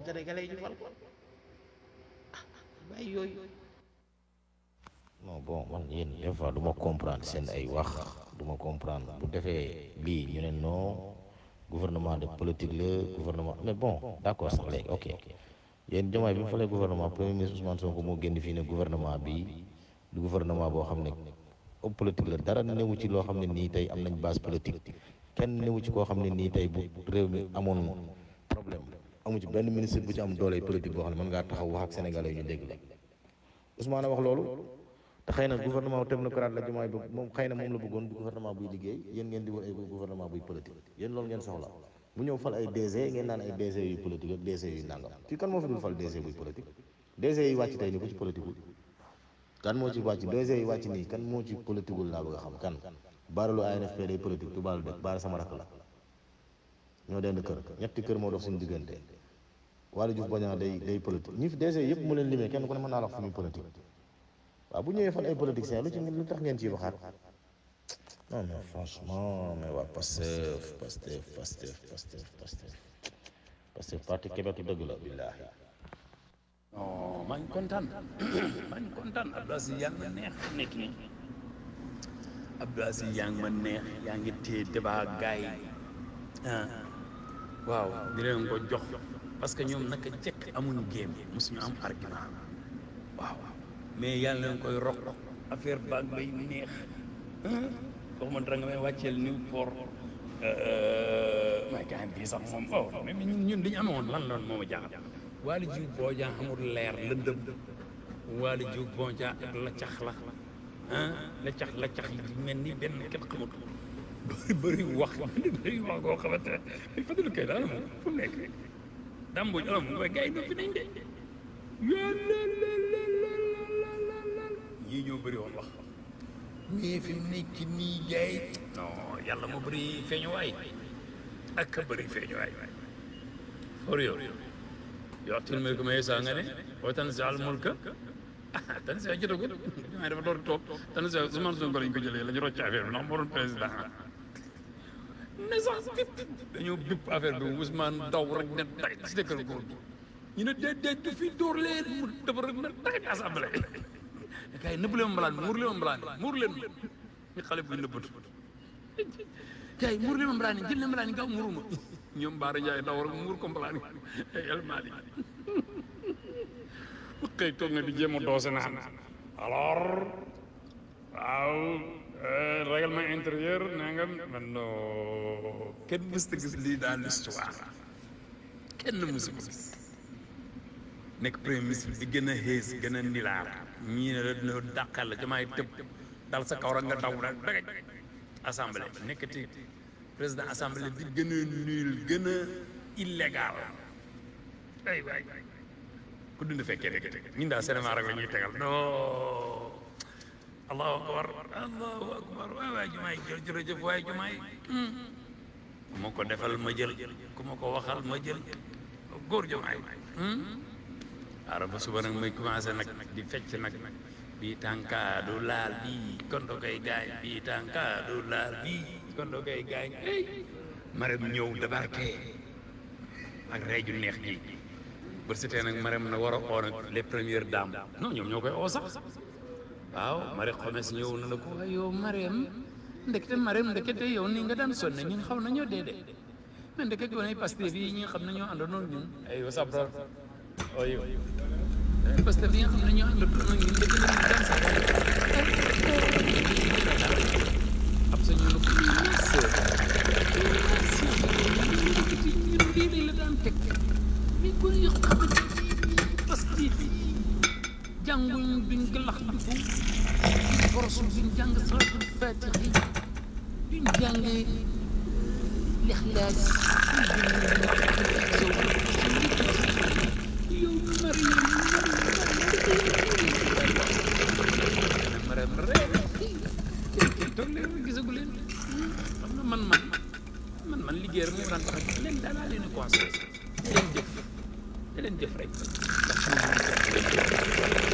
sénégalais yi ñu fal ko ah bàyyi yooyu non bon man yéen des fois du ma comprendre seen ay wax du ma comprendre bu defee lii ñu ne non gouvernement de politique la gouvernement mais bon d'accord sax léegi ok yéen Diomaye bi mu falee gouvernement premier ministre Ousmane Sonko moo génn fii ne gouvernement bi du gouvernement boo xam ne homme politique la dara newu ci loo xam ne nii tey am nañ base politique kenn newu ci koo xam ne nii tey bu réew mi amoon problème amu ci benn ministre bu ci am doole politique boo xam ne mën ngaa taxaw wax ak sénégalais yi ñu dégg la Ousmane a wax loolu te xëy na gouvernement technocrate la Diomaye bëgg moom xëy na moom la bëggoon gouvernement buy liggéey yéen ngeen di wër ay gouvernement buy politique yéen loolu ngeen soxla bu ñëw fal ay DG ngeen naan ay DG yu politique ak DG yu nangam fii kan moo fi dul fal DG buy politique DG yi wàcc tey ni ku ci politique kan moo ci wàcc DG yi wàcc nii kan moo ci politique laa bëgg a xam kan baaralu ANFP day politique tubaalu dëkk baara sama rakk la ñoo dend kër ñetti kër moo dox suñu diggante Waly Diouf Bodiang day day politique ñi fi DG yëpp mu leen limee kenn ku ne mën naa la wax fu muy politique waaw bu ñëwee fan ay politiciens lu ci lu tax ngeen ciy waxaat non non franchement mais waa Pastef Pastef Pastef Pastef Pastef Pastef parti Québec dëgg la billaahi non maa ngi kontaan maa ngi kontaan Abdou Aziz yaa ngi ma neex nekk nii Abdou Aziz yaa ngi ma neex yaa ngi téye débat gaay yi ah waaw di leen ko jox parce que ñoom naka jekk amuñu géem mosuñu am argument waaw mais yàlla leen koy rok affaire baag bay neex wax ma dara nga may wàcceel Newport may gars bii sax moom oh mais ñun ñun li ñu amoon lan lan moo ma jaaxal Waly Diouf Bodiang amul leer lëndëm Waly Diouf Bodiang ak la cax la ah la cax la cax yi mel ni benn kenn xamut bëri bëri wax bëri wax goo xamante ne Fadilou Keita ana moom fu mu nekk Damboj ana moom waaye gars yi noppi nañ de ñii ñoo bëri woon wax mais fi mu nekk nii gars yi non yàlla moo bëri feeñuwaay ak ka bëri feeñuwaay for yow yoxtil mulka man yasaa nga ne wa tanzi'ul mulka ah tanzi jotagul maa dafa door toog tanzi Ousmane Sonko lañ ko jëlee la ñu rocc affaire bi ndax moo doon président ne sax bip dañoo bipp affaire bi Ousmane daw rek ne tay si dëkkal góor gi ñu ne déet déet du fi dóor leen mu dafa rek ne tay assemblée gars yi nëbb leen mbalaan bi muur leen mbalaan bi muur leen ñu xale buy nëbbatu gars yi muur leen mbalaan yi jël leen mbalaan yi gaaw muuru ma ñoom Baara Ndiaye daw rek muur ko mbalaan yi ay El Mali xëy toog na di jéem a doose naan alors waaw règlement intérieur nee nga man non kenn mësta gis lii dans l'histoire kenn mësu ko gis nekk premier ministre bi gën a xees gën a nilaar ñii ne la dina dàqal la jamaay tëb dal sa kaw rek nga daw rek dagaj assemblée nekkati président assemblée bi gën a nul gën a illégal ay waay ku dund fekkee rek ñun daal cinéma rek la ñuy tegal non allahu akbar allahu akbar waay waay jumaay jë jërëjëf waay jumaay ku ma ko defal ma jël ku ma ko waxal ma jël góor jumaay ara ba suba nag may commencé nag di fecc nag bii tànka du laal bii kondo koy gaañ bii tànka du laal bii kondo koy gaañ ey marem ñëw débarqué ak rey ju neex ji bër sitee nag marem na war a oo nag les premières dames non ñoom ñoo koy oo sax waaw mari xomes ñëw na la ko waaye yow marem ndekete marem ndekete yow ni nga daan sonne ñun xaw nañoo dee de mais ndekete gone Pastef yi ñi nga xam ne ñoo àndoon ñun ay what's up bro oyo parce que bi nga xam ne ñoo àndoon ak ñun dëgg la ñu daan sax ab sa ñu lu ko ñun lii la daan teg mi ko yu xamante parce que jànguñ duñ gëlax bi ko boros duñ jàng salatul fatihi duñ jàng lixlaas yow Mariam Mariam rek kenn toog leen gisagu leen xam na man man man man liggéey rek moo daan tax a leen daal laa leen di conseillé leen jëf leen jëf rek ndax